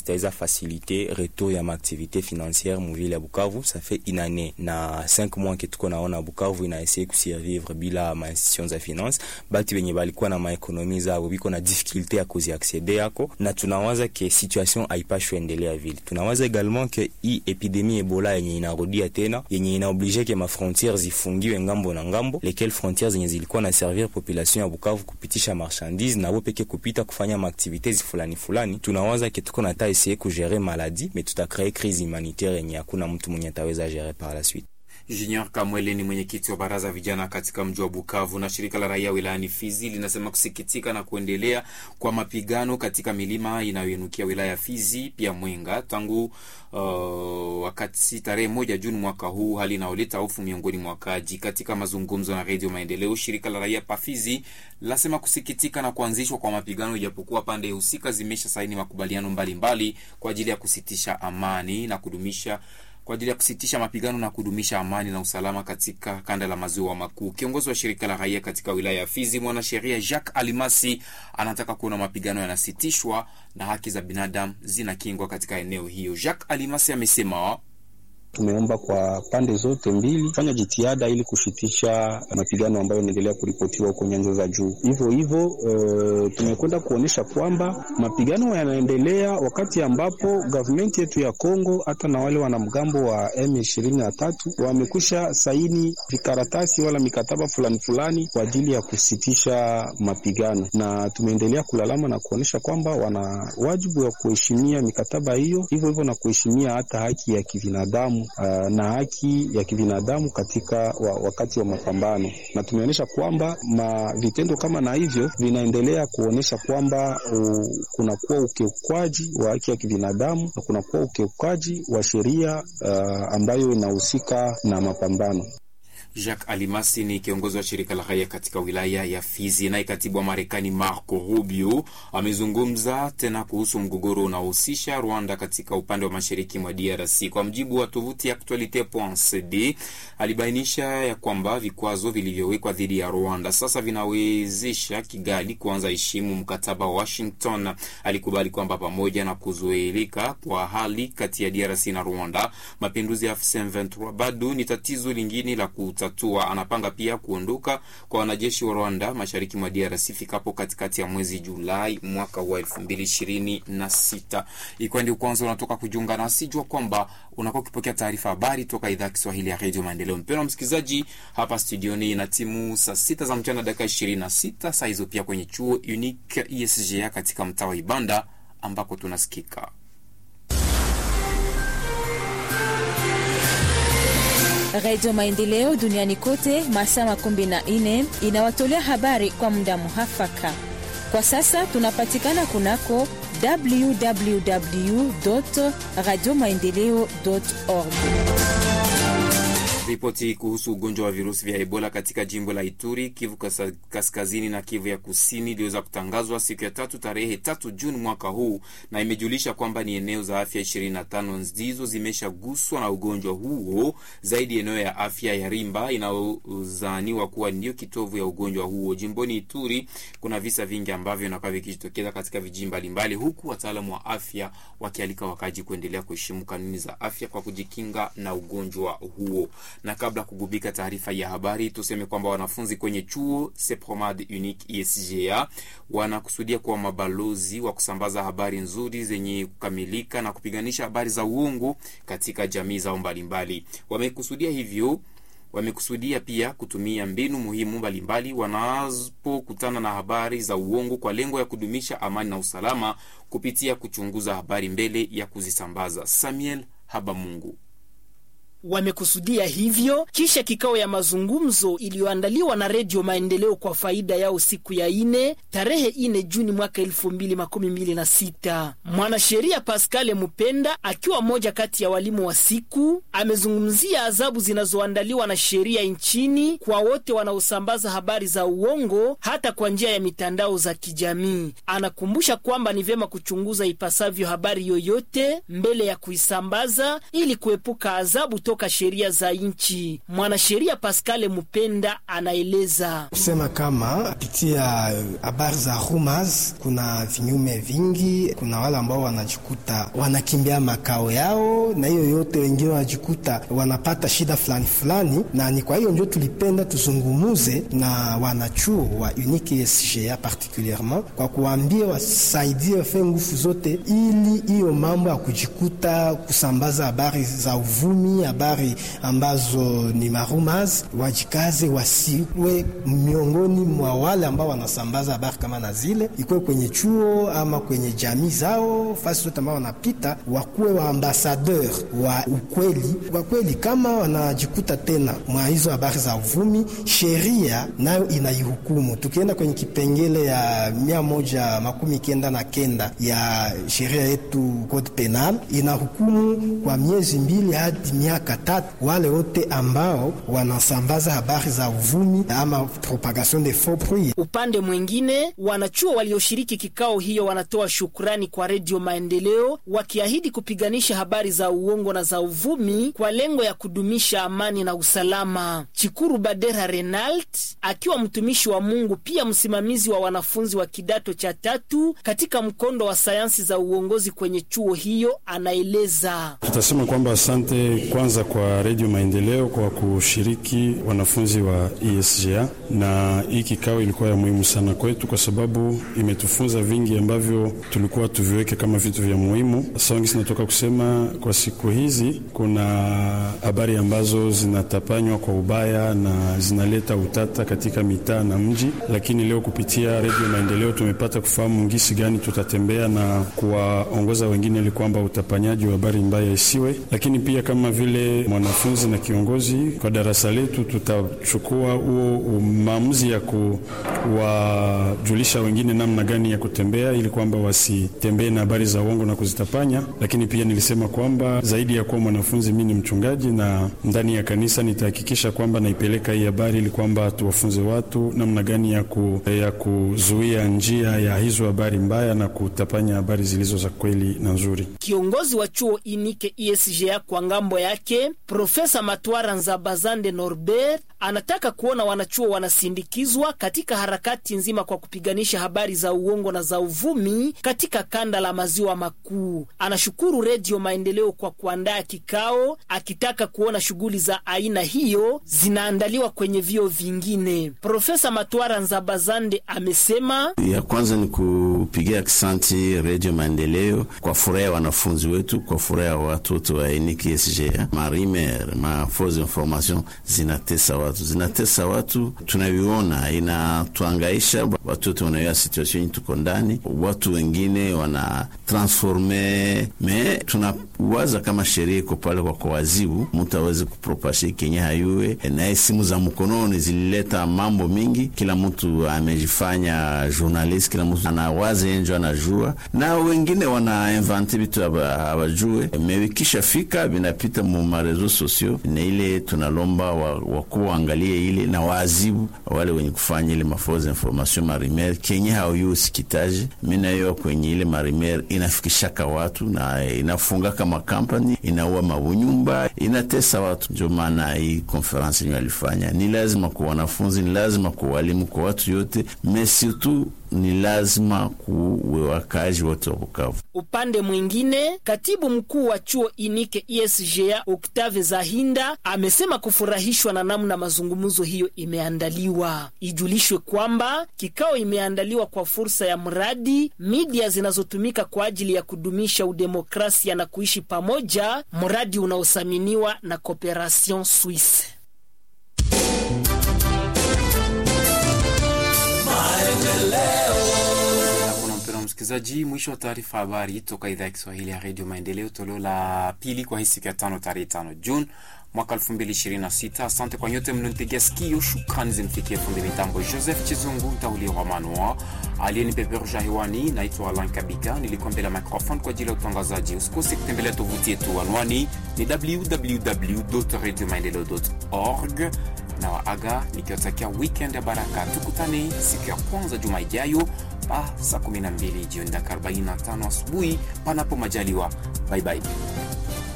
zitaweza faciliter retour ya maaktivité financière muvile ya Bukavu. Ça fait une année na 5 mois que tuko naona Bukavu ina essayer kusurvivre bila ma institutions za finance, batu benye balikuwa na maekonomi zao biko na difficulté ya kuziaccede yako, na tunawaza ke situation haipashwe endelea vile. Tunawaza également ke hii epidemie Ebola yenye inarudia tena yenye inaoblige ke ma frontières zifungiwe ngambo na ngambo, lesquelles frontières zenye zilikuwa na servir population ya Bukavu kupitisha marchandise na peke kupita kufanya maaktivite fulani fulani. Tunawaza ke tuko nata essayer kugere maladie mais tutacree crise humanitaire yenye hakuna mtu mwenye ataweza gérer par la suite. Junior Kamwele ni mwenyekiti wa baraza vijana katika mji wa Bukavu. Na shirika la raia wilayani Fizi linasema kusikitika na kuendelea kwa mapigano katika milima inayoinukia wilaya ya Fizi pia Mwenga tangu uh, wakati tarehe moja Juni mwaka huu, hali inayoleta hofu miongoni mwa wakaaji. Katika mazungumzo na Redio Maendeleo, shirika la raia Pafizi lasema kusikitika na kuanzishwa kwa mapigano, ijapokuwa pande husika zimesha saini makubaliano mbalimbali mbali kwa ajili ya kusitisha amani na kudumisha kwa ajili ya kusitisha mapigano na kudumisha amani na usalama katika kanda la maziwa makuu. Kiongozi wa shirika la raia katika wilaya ya Fizi, mwanasheria Jacques Alimasi, anataka kuona mapigano yanasitishwa na haki za binadamu zinakingwa katika eneo hiyo. Jacques Alimasi amesema Tumeomba kwa pande zote mbili fanya jitihada ili kushitisha mapigano ambayo yanaendelea kuripotiwa huko nyanja za juu. Hivyo hivyo, uh, tumekwenda kuonyesha kwamba mapigano yanaendelea wakati ambapo gavumenti yetu ya Kongo hata na wale wanamgambo wa M23 wamekwisha saini vikaratasi wala mikataba fulani fulani kwa ajili ya kusitisha mapigano, na tumeendelea kulalama na kuonyesha kwamba wana wajibu wa kuheshimia mikataba hiyo, hivyo hivyo na kuheshimia hata haki ya kibinadamu Uh, na haki ya kibinadamu katika wa, wakati wa mapambano, na tumeonyesha kwamba ma vitendo kama na hivyo vinaendelea kuonyesha kwamba uh, kunakuwa ukiukwaji wa haki ya kibinadamu na kunakuwa ukiukaji wa sheria uh, ambayo inahusika na mapambano. Jacques Alimasi ni kiongozi wa shirika la raia katika wilaya ya Fizi. Naye katibu wa Marekani Marco Rubio amezungumza tena kuhusu mgogoro unaohusisha Rwanda katika upande wa mashariki mwa DRC. Kwa mjibu wa tovuti ya Actualite.cd, alibainisha ya kwamba vikwazo vilivyowekwa dhidi ya Rwanda sasa vinawezesha Kigali kuanza heshimu mkataba wa Washington. Alikubali kwamba pamoja na kuzoeleka kwa hali kati ya DRC na Rwanda, mapinduzi ya M23 bado ni tatizo lingine la tatua. Anapanga pia kuondoka kwa wanajeshi wa Rwanda mashariki mwa DRC fikapo katikati ya mwezi Julai mwaka wa elfu mbili ishirini na sita. Ikiwa ndio kwanza unatoka kujiunga nasi, jua kwamba unakuwa ukipokea taarifa habari toka idhaa ya Kiswahili ya redio Maendeleo. Mpendwa msikilizaji, hapa studioni na timu saa sita za mchana dakika ishirini na sita saa hizo pia kwenye chuo Unique ESGA katika mtaa wa Ibanda ambako tunasikika Redio Maendeleo duniani kote masaa makumi na nne inawatolea habari kwa muda muhafaka. Kwa sasa tunapatikana kunako www radio maendeleo org. Ripoti kuhusu ugonjwa wa virusi vya Ebola katika jimbo la Ituri, Kivu kaskazini na Kivu ya kusini iliweza kutangazwa siku ya tatu tarehe tatu Juni mwaka huu, na imejulisha kwamba ni eneo za afya 25 ndizo zimeshaguswa na ugonjwa huo, zaidi eneo ya afya ya Rimba inayozaniwa kuwa ndio kitovu ya ugonjwa huo. Jimboni Ituri kuna visa vingi ambavyo vinakuwa vikijitokeza katika vijiji mbalimbali, huku wataalamu wa afya wakialika wakaji kuendelea kuheshimu kanuni za afya kwa kujikinga na ugonjwa huo na kabla kugubika taarifa ya habari, tuseme kwamba wanafunzi kwenye chuo Sepromad Unique ESGA wanakusudia kuwa mabalozi wa kusambaza habari nzuri zenye kukamilika na kupiganisha habari za uongo katika jamii zao mbalimbali. Wamekusudia hivyo wamekusudia pia kutumia mbinu muhimu mbalimbali wanapokutana na habari za uongo kwa lengo ya kudumisha amani na usalama kupitia kuchunguza habari mbele ya kuzisambaza. Samuel Habamungu wamekusudia hivyo kisha kikao ya mazungumzo iliyoandaliwa na Redio Maendeleo kwa faida yao siku ya ine tarehe ine Juni mwaka elfu mbili makumi mbili na sita. Mwanasheria Pascal Mupenda akiwa mmoja kati ya walimu wa siku amezungumzia adhabu zinazoandaliwa na sheria nchini kwa wote wanaosambaza habari za uongo hata kwa njia ya mitandao za kijamii. Anakumbusha kwamba ni vyema kuchunguza ipasavyo habari yoyote mbele ya kuisambaza ili kuepuka adhabu toka kutoka sheria za nchi. Mwanasheria Pascal Mupenda anaeleza kusema kama kupitia habari za rumors kuna vinyume vingi. Kuna wale ambao wanajikuta wanakimbia makao yao, na hiyo yote, wengine wanajikuta wanapata shida fulani fulani, na ni kwa hiyo ndio tulipenda tuzungumuze na wanachuo wa Unique SGA particulierement kwa kuambia wasaidie wafe nguvu zote, ili hiyo mambo ya kujikuta kusambaza habari za uvumi, habari ambazo ni marumas, wajikaze wasiwe miongoni mwa wale ambao wanasambaza habari kama na zile, ikuwe kwenye chuo ama kwenye jamii zao, fasi zote ambao wanapita, wakuwe wa ambasadeur wa ukweli. Kwa kweli, kama wanajikuta tena mwa hizo habari za uvumi, sheria nayo inaihukumu. Tukienda kwenye kipengele ya mia moja makumi kenda na kenda ya sheria yetu code penal, inahukumu kwa miezi mbili hadi miaka tatu wale wote ambao wanasambaza habari za uvumi ama propagation de faux bruit. Upande mwingine, wanachuo walioshiriki kikao hiyo wanatoa shukrani kwa Redio Maendeleo, wakiahidi kupiganisha habari za uongo na za uvumi kwa lengo ya kudumisha amani na usalama. Chikuru Badera Renald akiwa mtumishi wa Mungu, pia msimamizi wa wanafunzi wa kidato cha tatu katika mkondo wa sayansi za uongozi kwenye chuo hiyo, anaeleza. Tutasema kwamba asante kwanza kwa Redio Maendeleo kwa kushiriki wanafunzi wa ESGA, na hii kikao ilikuwa ya muhimu sana kwetu kwa sababu imetufunza vingi ambavyo tulikuwa tuviweke kama vitu vya muhimu. Songi sinatoka kusema kwa siku hizi kuna habari ambazo zinatapanywa kwa ubaya na zinaleta utata katika mitaa na mji, lakini leo kupitia Redio Maendeleo tumepata kufahamu ngisi gani tutatembea na kuwaongoza wengine ili kwamba utapanyaji wa habari mbaya isiwe. Lakini pia kama vile mwanafunzi na kiongozi kwa darasa letu, tutachukua huo maamuzi ya kuwajulisha wengine namna gani ya kutembea ili kwamba wasitembee na habari za uongo na kuzitapanya. Lakini pia nilisema kwamba zaidi ya kuwa mwanafunzi, mimi ni mchungaji na ndani ya kanisa nitahakikisha kwamba naipeleka hii habari ili kwamba tuwafunze watu namna gani ya, ku, ya kuzuia njia ya hizo habari mbaya na kutapanya habari zilizo za kweli na nzuri. Kiongozi wa chuo Inike ISGA kwa ngambo yake Profesa Matwara Nzabazande Norbert anataka kuona wanachuo wanasindikizwa katika harakati nzima kwa kupiganisha habari za uongo na za uvumi katika kanda la maziwa makuu. Anashukuru Redio Maendeleo kwa kuandaa kikao, akitaka kuona shughuli za aina hiyo zinaandaliwa kwenye vio vingine. Profesa Matwara Nzabazande amesema ya kwanza ni kupigia kisanti Redio Maendeleo kwa furaha ya wanafunzi wetu, kwa furaha ya watoto wa Eniki SGA. Marimer ma fausse information zinatesa watu, zinatesa watu, tunaviona, inatuangaisha watoto, wanaoya situation tuko ndani, watu wengine wana transforme me, tunawaza kama sheria iko pale kwa kuwazibu mtu aweze kupropashe kenye hayuwe. Naye simu za mkononi zilileta mambo mingi, kila mtu amejifanya journalist, kila mtu anawaza enjo anajua, na wengine wana invente vitu hawajue, mewikisha fika vinapita mu marezo sosio, na ile tunalomba wakuu wa waangalie ile na waazibu wale wenye kufanya ile mafausse information marimer kenye hauyu sikitaji minayo kwenye ile marimer inafikishaka watu na inafungaka makampani inaua mabunyumba inatesa watu. Ndio maana hii konferensi yenye alifanya ni lazima kwa wanafunzi, ni lazima kwa walimu, kwa watu yote mesitu ni lazima kuwe wakazi wote wa Bukavu. Upande mwingine, katibu mkuu wa chuo Inike ISGA Octave Zahinda amesema kufurahishwa na namna mazungumzo hiyo imeandaliwa. Ijulishwe kwamba kikao imeandaliwa kwa fursa ya mradi media zinazotumika kwa ajili ya kudumisha udemokrasia na kuishi pamoja, mradi unaothaminiwa na Cooperation Suisse. Msikilizaji, mwisho wa taarifa habari toka idhaa ya Kiswahili ya redio Maendeleo, toleo la pili kwa hii siku ya tano, tarehe tano Juni mwaka 2026. Asante kwa nyote mlionitegea sikio. Shukrani zimfikie fundi mitambo Joseph Chizungu Ntaulia wa Manua aliyenipeperusha hewani. Naitwa Alan Kabika, nilikuwa mbele ya microphone kwa ajili ya utangazaji. Usikose kutembelea tovuti yetu, anwani ni www radio maendeleo org na waaga nikiwatakia weekend ya baraka. Tukutane siku ya kwanza juma ijayo pa saa 12 jioni dakika 45 asubuhi, panapo majaliwa. Bye bye.